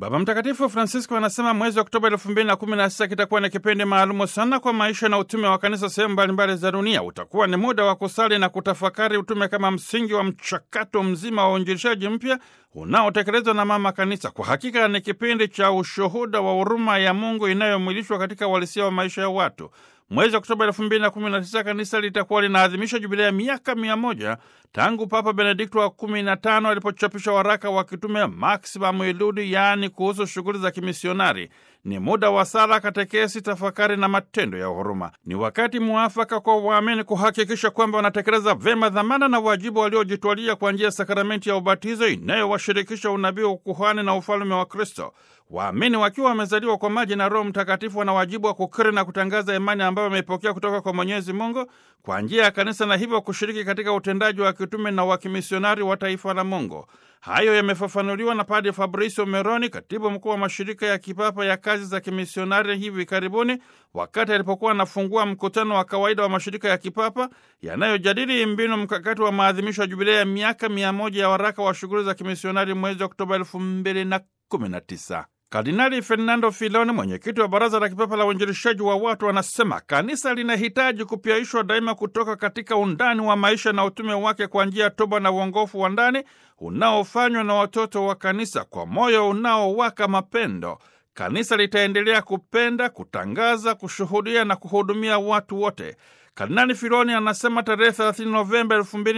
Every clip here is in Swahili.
Baba Mtakatifu Francisco anasema mwezi Oktoba elfu mbili na kumi na sita kitakuwa ni kipindi maalumu sana kwa maisha na utume wa kanisa sehemu mbalimbali za dunia. Utakuwa ni muda wa kusali na kutafakari utume kama msingi wa mchakato mzima wa uinjilishaji mpya unaotekelezwa na mama kanisa. Kwa hakika ni kipindi cha ushuhuda wa huruma ya Mungu inayomwilishwa katika uhalisia wa maisha ya watu. Mwezi Oktoba elfu mbili na kumi na tisa kanisa litakuwa linaadhimisha jubilea ya miaka mia moja tangu Papa Benedikto wa kumi na tano alipochapisha waraka wa kitume Maximum Illudi, yaani kuhusu shughuli za kimisionari. Ni muda wa sala, katekesi, tafakari na matendo ya huruma. Ni wakati muafaka kwa waamini kuhakikisha kwamba wanatekeleza vema dhamana na wajibu waliojitwalia kwa njia ya sakramenti ya ubatizo inayowashirikisha unabii, ukuhani na ufalume wa Kristo. Waamini wakiwa wamezaliwa kwa maji na Roho Mtakatifu wana wajibu wa kukiri na kutangaza imani ambayo wameipokea kutoka kwa Mwenyezi Mungu kwa njia ya kanisa na hivyo kushiriki katika utendaji wa kitume na wa kimisionari wa taifa la Mungu. Hayo yamefafanuliwa na Padre Fabrizio Meroni, katibu mkuu wa mashirika ya kipapa ya kazi za kimisionari, hivi karibuni wakati alipokuwa anafungua mkutano wa kawaida wa mashirika ya kipapa yanayojadili mbinu mkakati wa maadhimisho ya jubilei ya miaka mia moja ya waraka wa shughuli za kimisionari mwezi Oktoba elfu mbili na kumi na tisa. Kardinali Fernando Filoni, mwenyekiti wa Baraza la Kipapa la Uinjilishaji wa Watu, anasema kanisa linahitaji kupyaishwa daima kutoka katika undani wa maisha na utume wake kwa njia ya toba na uongofu wa ndani unaofanywa na watoto wa kanisa kwa moyo unaowaka mapendo. Kanisa litaendelea kupenda, kutangaza, kushuhudia na kuhudumia watu wote. Kardinali Filoni anasema tarehe 30 Novemba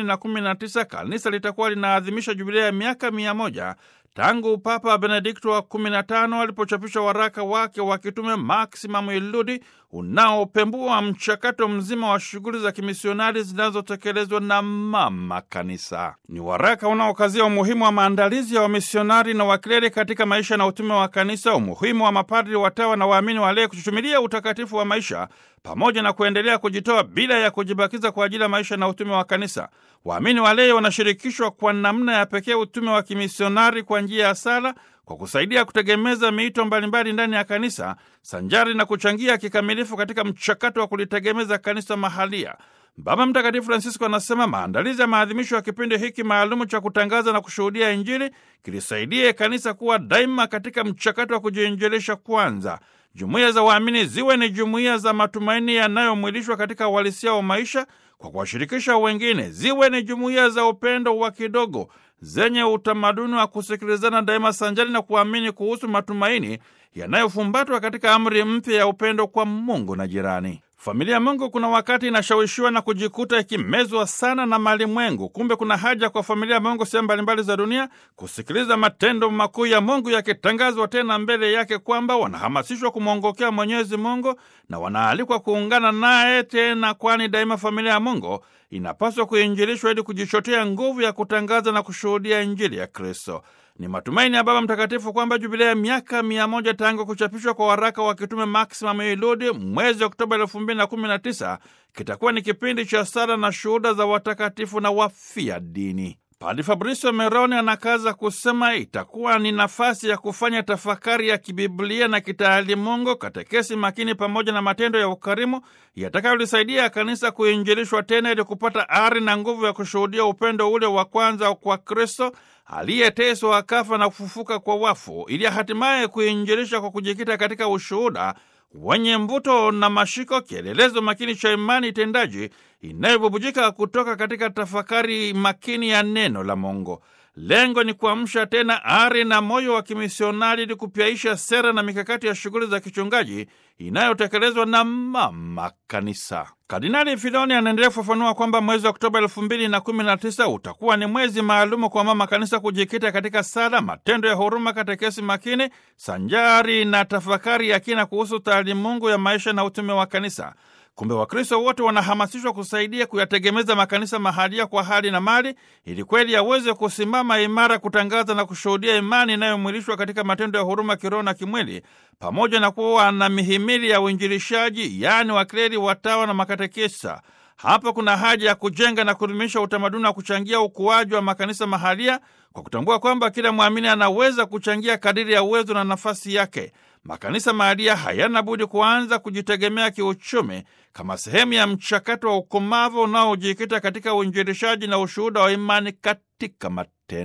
2019 kanisa litakuwa linaadhimisha jubilea ya miaka mia moja tangu Papa Benedikto wa 15 alipochapisha waraka wake wa kitume Maximum Illudi unaopembua mchakato mzima wa shughuli za kimisionari zinazotekelezwa na mama kanisa. Ni waraka unaokazia umuhimu wa maandalizi ya wamisionari na wakleri katika maisha na utume wa kanisa, umuhimu wa mapadri, watawa na waamini walei kuchuchumilia utakatifu wa maisha pamoja na kuendelea kujitoa bila ya kujibakiza kwa ajili ya maisha na utume wa kanisa. Waamini walei wanashirikishwa kwa namna ya pekee utume wa kimisionari kwa njia ya sala, kwa kusaidia kutegemeza miito mbalimbali ndani ya kanisa, sanjari na kuchangia kikamilifu katika mchakato wa kulitegemeza kanisa mahalia. Baba Mtakatifu Francisco anasema maandalizi ya maadhimisho ya kipindi hiki maalumu cha kutangaza na kushuhudia Injili kilisaidie kanisa kuwa daima katika mchakato wa kujiinjilisha kwanza. Jumuiya za waamini ziwe ni jumuiya za matumaini yanayomwilishwa katika uhalisia wa maisha kwa kuwashirikisha wengine, ziwe ni jumuiya za upendo wa kidogo zenye utamaduni wa kusikilizana daima, sanjari na kuamini kuhusu matumaini yanayofumbatwa katika amri mpya ya upendo kwa Mungu na jirani. Familia ya Mungu kuna wakati inashawishiwa na kujikuta ikimezwa sana na malimwengu. Kumbe kuna haja kwa familia ya Mungu sehemu mbalimbali za dunia kusikiliza matendo makuu ya Mungu yakitangazwa tena mbele yake, kwamba wanahamasishwa kumwongokea Mwenyezi Mungu na wanaalikwa kuungana naye tena, kwani daima familia ya Mungu inapaswa kuinjilishwa ili kujichotea nguvu ya kutangaza na kushuhudia Injili ya Kristo. Ni matumaini ya Baba Mtakatifu kwamba jubilea ya miaka mia moja tangu kuchapishwa kwa waraka wa kitume Maximum Illudi mwezi Oktoba elfu mbili na kumi na tisa kitakuwa ni kipindi cha sala na shuhuda za watakatifu na wafia dini. Padre Fabrizio Meroni anakaza kusema itakuwa ni nafasi ya kufanya tafakari ya kibiblia na kitaalimungu, katekesi makini, pamoja na matendo ya ukarimu yatakayolisaidia kanisa kuinjilishwa tena ili kupata ari na nguvu ya kushuhudia upendo ule wa kwanza kwa Kristo aliyeteswa akafa na kufufuka kwa wafu, ili hatimaye kuinjilisha kwa kujikita katika ushuhuda wenye mvuto na mashiko, kielelezo makini cha imani tendaji inayobubujika kutoka katika tafakari makini ya neno la Mungu. Lengo ni kuamsha tena ari na moyo wa kimisionari ili kupyaisha sera na mikakati ya shughuli za kichungaji inayotekelezwa na mama kanisa. Kardinali Filoni anaendelea kufafanua kwamba mwezi wa Oktoba elfu mbili na kumi na tisa utakuwa ni mwezi maalumu kwa mama kanisa kujikita katika sala, matendo ya huruma, katekesi makini sanjari na tafakari ya kina kuhusu taalimungu ya maisha na utume wa kanisa. Kumbe Wakristo wote wanahamasishwa kusaidia kuyategemeza makanisa mahalia kwa hali na mali, ili kweli yaweze kusimama imara, kutangaza na kushuhudia imani inayomwilishwa katika matendo ya huruma kiroho na kimwili, pamoja na kuwa na mihimili ya uinjilishaji, yaani wakleri, watawa na makatekisa. Hapa kuna haja ya kujenga na kudumisha utamaduni wa kuchangia ukuaji wa makanisa mahalia kwa kutambua kwamba kila mwamini anaweza kuchangia kadiri ya uwezo na nafasi yake. Makanisa mahalia hayana budi kuanza kujitegemea kiuchumi kama sehemu ya mchakato wa ukomavu unaojikita katika uinjilishaji na ushuhuda wa imani katika matendo.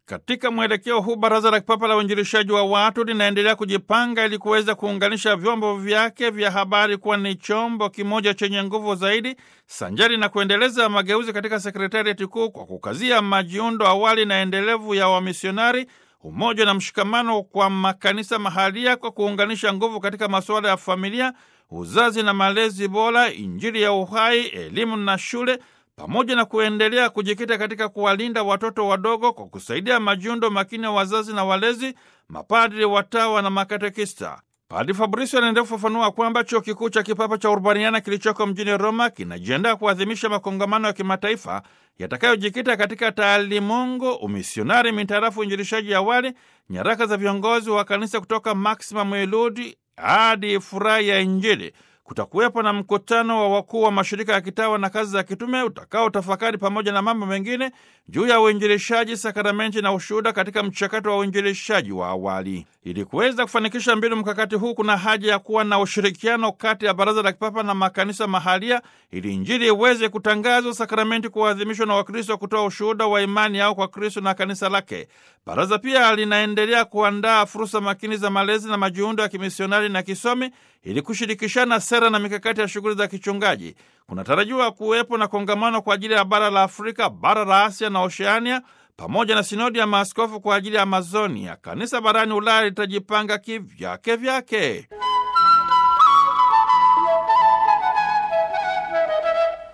Katika mwelekeo huu, Baraza la Kipapa la Uinjilishaji wa Watu linaendelea kujipanga ili kuweza kuunganisha vyombo vyake vya habari kuwa ni chombo kimoja chenye nguvu zaidi, sanjari na kuendeleza mageuzi katika sekretariati kuu kwa kukazia majiundo awali na endelevu ya wamisionari, umoja na mshikamano kwa makanisa mahalia, kwa kuunganisha nguvu katika masuala ya familia, uzazi na malezi bora, Injili ya uhai, elimu na shule pamoja na kuendelea kujikita katika kuwalinda watoto wadogo kwa kusaidia majiundo makini ya wazazi na walezi, mapadri, watawa na makatekista. Padri Fabrizio anaendelea kufafanua kwamba chuo kikuu cha kipapa cha Urbaniana kilichoko mjini Roma kinajiandaa kuadhimisha makongamano ya kimataifa yatakayojikita katika taalimungu, umisionari mintarafu uinjilishaji awali, nyaraka za viongozi wa kanisa kutoka Maximum Eludi hadi furaha ya Injili. Kutakuwepo na mkutano wa wakuu wa mashirika ya kitawa na kazi za kitume utakao tafakari pamoja na mambo mengine juu ya uinjilishaji, sakramenti na ushuhuda katika mchakato wa uinjilishaji wa awali. Ili kuweza kufanikisha mbinu mkakati huu, kuna haja ya kuwa na ushirikiano kati ya Baraza la Kipapa na makanisa mahalia, ili Injili iweze kutangazwa, sakramenti kuadhimishwa na Wakristo kutoa ushuhuda wa imani yao kwa Kristo na kanisa lake. Baraza pia linaendelea kuandaa fursa makini za malezi na majiundo ya kimisionari na kisomi ili kushirikishana sera na mikakati ya shughuli za kichungaji. Kunatarajiwa kuwepo na kongamano kwa ajili ya bara la Afrika, bara la Asia na Oceania, pamoja na sinodi ya maaskofu kwa ajili ya Amazonia. Kanisa barani Ulaya litajipanga kivyake vyake.